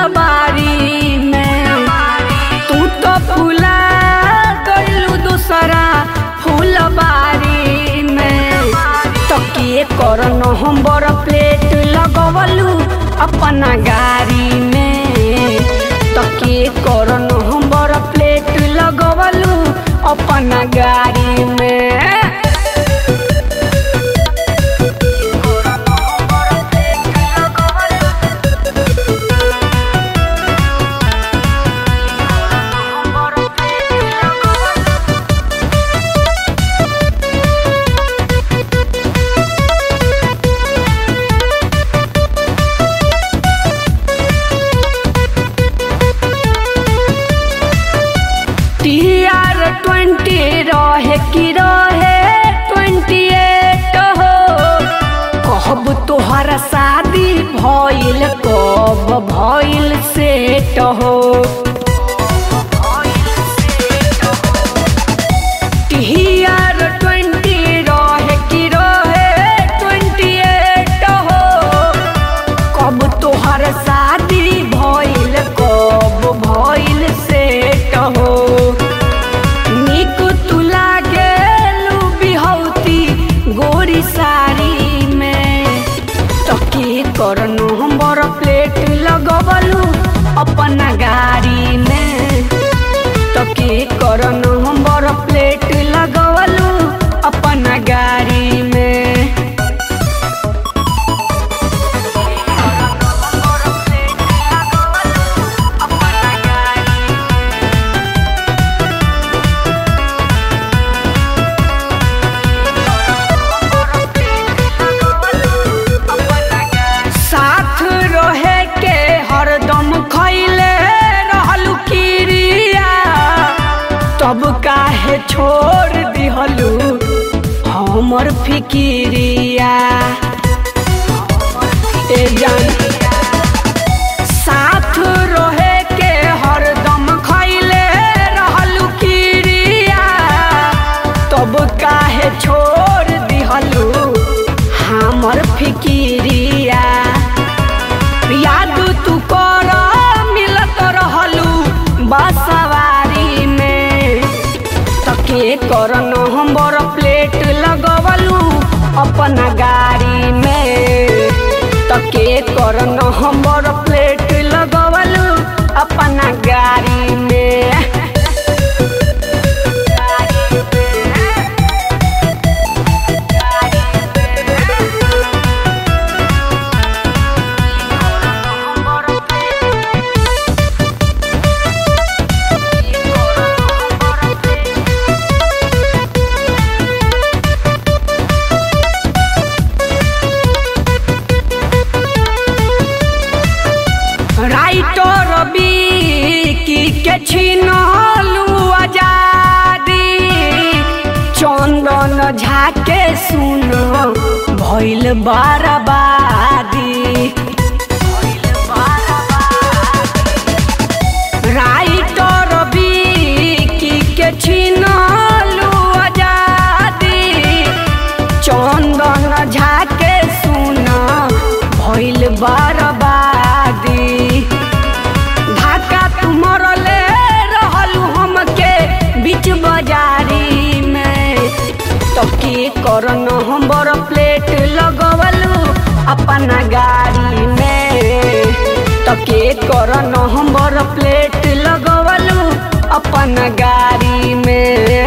फूलबारी में तू तो फूला गइलू दूसरा फूलबारी में तकिए कर नवंबर प्लेट लगवलू अपना गाड़ी में तकिए कर नवंबर प्लेट लगवलू अपना गाड़ी में टीआर ट्वेंटी रहे कि रहे ट्वेंटी एट हो कब तोहर शादी भइल कब भइल सेट हो टीआर ट्वेंटी रहे कि रहे ट्वेंटी एट हो कब तोहर शादी भइल कब भइल सेट हो निक तू लागेलू बिहौती गोरी साड़ी में तके कर नंबर प्लेट लगवलू अपना गाड़ी में तके कर नंबर प्लेट लगवलू अपना गाड़ी में साथ रहे के हरदम खैले रहलू किरिया तब काहे छोड़ दिहलू हमर फिकिरिया ए जान साथ रहे के हरदम खैले रहलू किरिया तब काहे छोड़ दिहलू हमर फिकिरिया याद तू कर मिलत रहलू बसवारी में तके कर नंबर प्लेट लगवलू अपना गाड़ी में तके कर नंबर प्लेट लगवलू अपना गाड़ी में राइटर की के छिनलू आजादी चंदन झाके सुन भइल बर्बादी राइटर की के छिनलू आजादी चंदन झाके सुन भइल बर्बादी धाका तू मरले रहलू हमके बीच बाजारी में तके कर नंबर प्लेट लगवलू अपना गाड़ी में तके कर नंबर प्लेट लगवलू अपना गाड़ी में